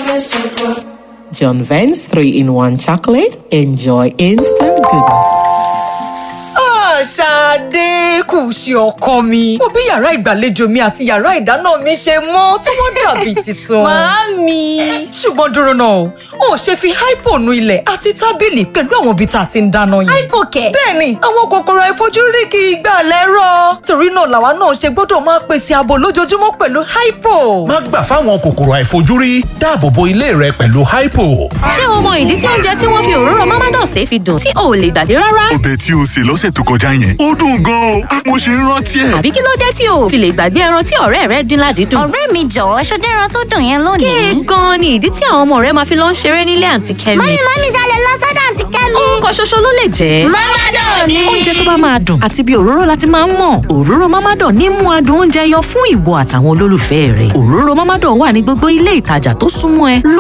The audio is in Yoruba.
John Vance 3 in 1 chocolate. Enjoy instant goodness. Ṣadé kù sí ọkọ mi. Mo bí yàrá ìgbàlejò mi àti yàrá ìdáná mi ṣe mọ́ tí wọ́n dàbí tuntun. Màámi. Ṣùgbọ́n dúró náà, o ò ṣe fi hypo nu ilẹ̀ àti tábìlì pẹ̀lú àwọn ibi tá a ti ń dáná yìí. Hypo kẹ̀. Bẹ́ẹ̀ni, àwọn kòkòrò àìfojúrí kì í gbà lẹ́rọ̀. Torí náà làwa náà ṣe gbọ́dọ̀ máa pèsè ààbò lójoojúmọ́ pẹ̀lú hypo. má gbà fáwọn kòkòrò àìfojúrí dáàbò bo ilé rẹ pẹ̀lú hypo. Ṣé o mọ ìdí tí oúnjẹ tí wọ́n fi òróró Mamados fi dùn tí o ò lè gbàgbé rárá? ọbẹ̀ tí o sè lọ́sẹ̀ tó kọjá yẹn ó dùn gan-an o mo ṣe ń rántí ẹ̀. Àbí kí ló dé tí o ò fi lè gbàgbé ẹran tí ọ̀rẹ́ rẹ dín ládìídùn? ọ̀rẹ́ mi jọ̀wọ́ ṣọdẹ́ran tó dùn yẹn lónìí. Kéè gan-an ni ìdí tí àwọn ọmọ rẹ máa fi lọ ń ṣeré nílé àǹtí Kẹ́mi. mọ́mí mọ́mí ṣalẹ̀ lọ sọ́dọ̀ àǹtí kẹ́mi. Orúkọ ṣoṣo ló lè jẹ́. Mamadan ni. Oúnjẹ tó bá máa dùn àti bí òróró láti máa ń mọ̀. Òróró Mamadan ní mú adùn oúnjẹ yọ fún ìwọ àtàwọn olólùfẹ́ rẹ̀. Òróró Mamadan wà ní gbogbo ilé ìtajà tó súnmọ́ ẹ.